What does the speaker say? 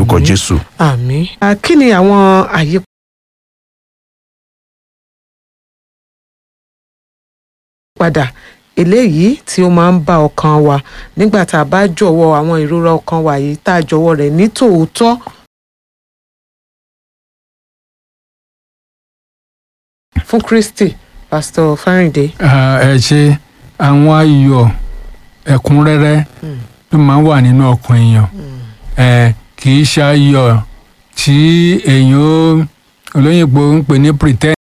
lórúkọ Àmín. jésù. àmín. Ah, kí ni àwọn àyípadà eléyìí tí ó máa ń bá ọkàn wa nígbà tá a bá jọ̀wọ́ àwọn ìrora ọkàn wa yìí tá a jọ̀wọ́ rẹ̀ ní tòótọ́ fún Kristi Pastor Fáríndé. Ah, ẹ ṣe àwọn ayọ̀ ẹ̀kúnrẹ́rẹ́ ló máa ń wà nínú ọkàn èèyàn ẹ kì í ṣe ayọ̀ tí èèyàn ó- olóyìnbó ń pè ní pretend